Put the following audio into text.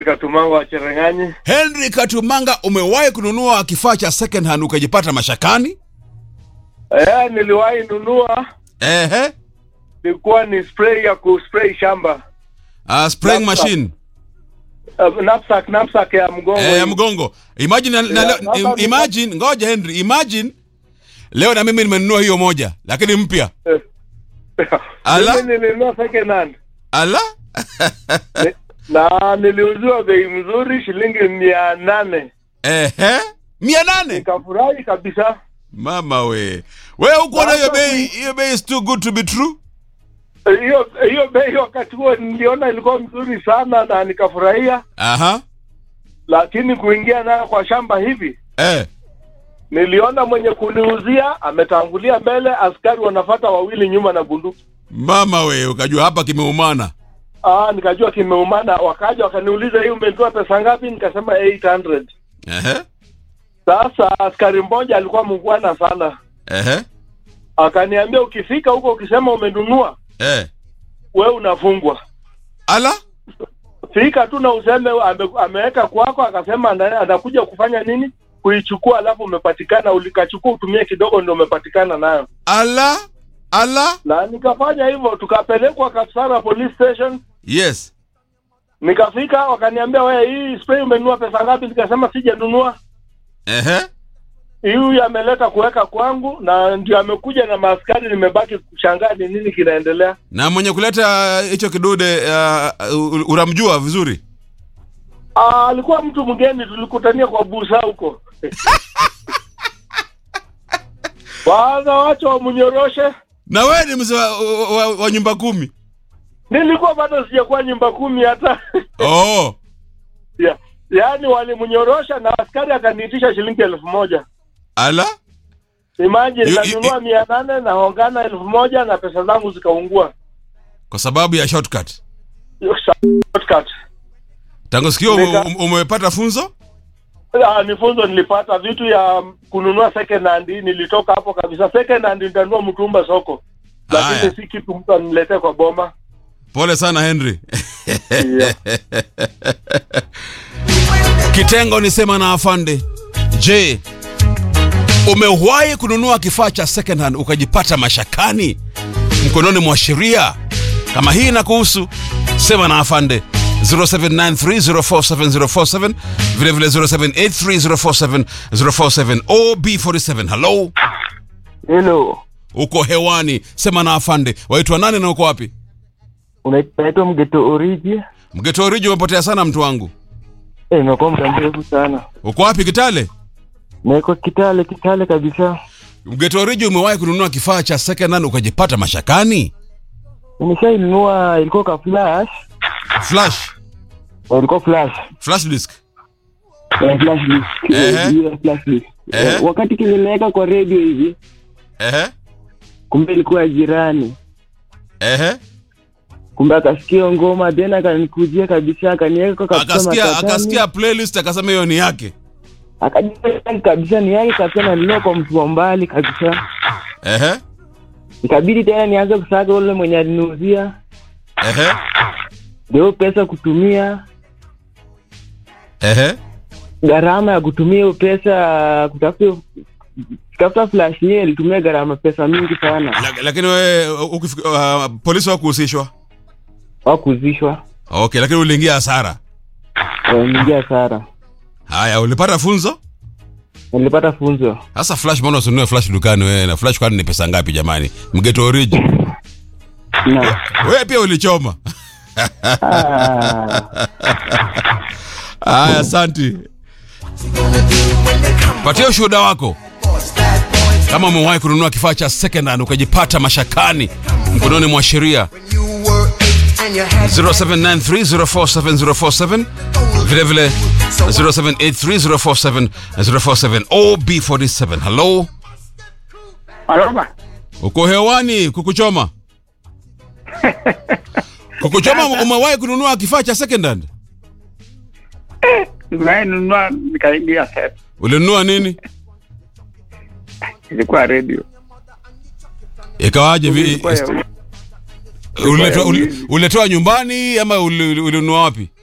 Katumanga wa Cherengani. Henry Katumanga, umewahi kununua kifaa cha second hand ukajipata mashakani? Eh, niliwahi nunua, Ehe. ilikuwa ni spray ya kuspray shamba. Uh, spraying Laptop. machine Uh, knapsack, knapsack ya mgongo. eh, ya hii. mgongo. Imagine, na, na, Yeah, leo- sasa im- imagine, ngoja Henry, imagine leo na mimi nimenunua hiyo moja, lakini mpya. Eh. Ala? Mimi nilinunua second hand. Ala? Ni- na niliuziwa bei mzuri shilingi mia nane Ehe. mia nane nikafurahi kabisa. mama we we huko na hiyo Sasa bei ni- hiyo bei is too good to be true Hiyo hiyo bei wakati huo niliona ilikuwa mzuri sana na nikafurahia, aha lakini kuingia nayo kwa shamba hivi eh niliona mwenye kuniuzia ametangulia mbele, askari wanafata wawili nyuma na bunduki. mama we ukajua hapa kimeumana Ah, nikajua kimeumana. Wakaja wakaniuliza hii umenunua pesa ngapi? Nikasema 800. ehe Sasa askari mmoja alikuwa mungwana sana, ehe akaniambia ukifika huko ukisema umenunua, eh we unafungwa. ala Fika tu na useme ame, ameweka kwako, akasema ana- anakuja kufanya nini, kuichukua, alafu umepatikana, ulikachukua utumie kidogo, ndio umepatikana nayo. ala ala Na nikafanya hivyo, tukapelekwa Kapsara police station. yes Nikafika wakaniambia, wewe hii spray umenunua pesa ngapi? Nikasema sijanunua. ehe huyu ameleta kuweka kwangu na ndio amekuja na maaskari, nimebaki kushangaa ni nini kinaendelea. na mwenye kuleta hicho kidude uh, unamjua vizuri Ah, alikuwa mtu mgeni, tulikutania kwa busa huko kwanza wacha wamnyoroshe. na we ni mzee wa, wa, wa, wa nyumba kumi Nilikuwa bado sijakuwa nyumba kumi hata oh ya, yaani walimnyorosha na askari akaniitisha shilingi elfu moja. ala Imagine Yu- yu- nanunua mia nane naongana elfu moja na pesa zangu zikaungua. kwa sababu ya shortcut Shortcut. tangu sikio Nika- ume- umepata funzo Ah, ni funzo nilipata vitu ya kununua second hand nilitoka hapo kabisa second hand nitanunua mtumba soko Haya. lakini si kitu mtu aniletee kwa boma pole sana henry yeah. kitengo ni sema na afande je umewahi kununua kifaa cha second hand ukajipata mashakani mkononi mwa sheria kama hii na kuhusu sema na afande 0793047047 vilevile 0783047047 ob47 halo Hello, uko hewani sema na afande waitwa nani na uko wapi unaitwa Mgeto Oriji? mgeto oriji umepotea sana mtu wangu Eh, imekuwa muda mrefu sana. uko wapi kitale Niko Kitale, Kitale kabisa. mgeto oriji umewahi kununua kifaa cha second hand ukajipata mashakani Nimeshainunua, ilikuwa ka flash, flash Eh, ilikuwa flash, flash disk Eh, flash disk, Ehe. Eh, ile flash disk. Ehe. Eh, Wakati kilimeweka kwa radio hivi, ehe kumbe ilikuwa ya jirani, ehe kumbe akasikia ngoma then akanikujia kabisa, akaniweka kabisa akasikia matatani. akasikia playlist akasema hiyo ni yake akajua kabisa ni yake kabisa, na nilikuwa kwa mtu wa mbali kabisa. ehe Ikabidi tena nianze kusaga ule mwenye aliniuzia ehe ndio pesa kutumia ehe gharama ya kutumia hiyo pesa kutafuta kutafuta flash yenyewe ilitumia gharama pesa mingi sana Lak- lakini wewe ukifika- uh, polisi wakuhusishwa wakuzishwa okay lakini uliingia hasara ingia hasara haya ulipata funzo nilipata funzo sasa flash mbona usinunue flash dukani wewe na flash kwani ni pesa ngapi jamani mgeto oriji na wewe pia ulichoma ah, haya asanti patia ushuhuda wako kama umewahi kununua kifaa cha second hand ukajipata mashakani mkononi mwa sheria 0793047047 vilevile 0783047047 ob47 halo Aloma, uko hewani kukuchoma kukuchoma umewahi kununua kifaa cha second hand nimenunua nikaingia set, ulinunua nini ilikuwa radio ikawaje vi- Ilikuwa ya- uliletwa uli- uliletewa nyumbani ama uli- uli- ulinunua wapi